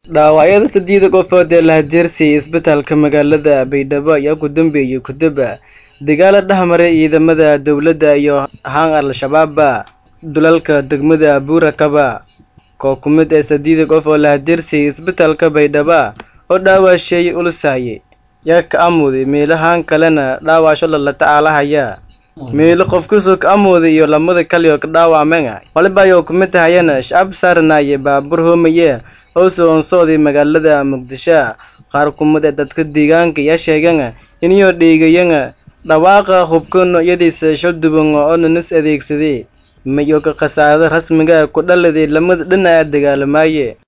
dhaawacyada saddeeda qofood ee la hajeersiyey isbitaalka magaalada baydhabo ayaa ku dambeeyey kudaba dagaala dhexmaray ciidamada dowladda iyo haan al-shabaaba dulalka degmada buurakaba koo ku mid ee saddeeda qof oo la hajeersiyey isbitaalka baydhaba oo dhaawasheeyey ulusaye yaa ka amuday meelo haan kalena dhaawasho lala tacaalahaya meelo qofkusoo ka amuday iyo lamada kale oo ka dhaawacmeen waliba ayuu ku mid tahayana shacab saaranaye baabuur hoomaye oo soonsooday magaalada muqdisho qaar ku mid ee dadka deegaanka yaa sheegeen inayoo dheegayeen dhawaaqa hubka noocyadiisa shalduban oo nanis adeegsaday mayo ka khasaarada rasmiga ku dhaladay lamada dhinaca dagaalamaye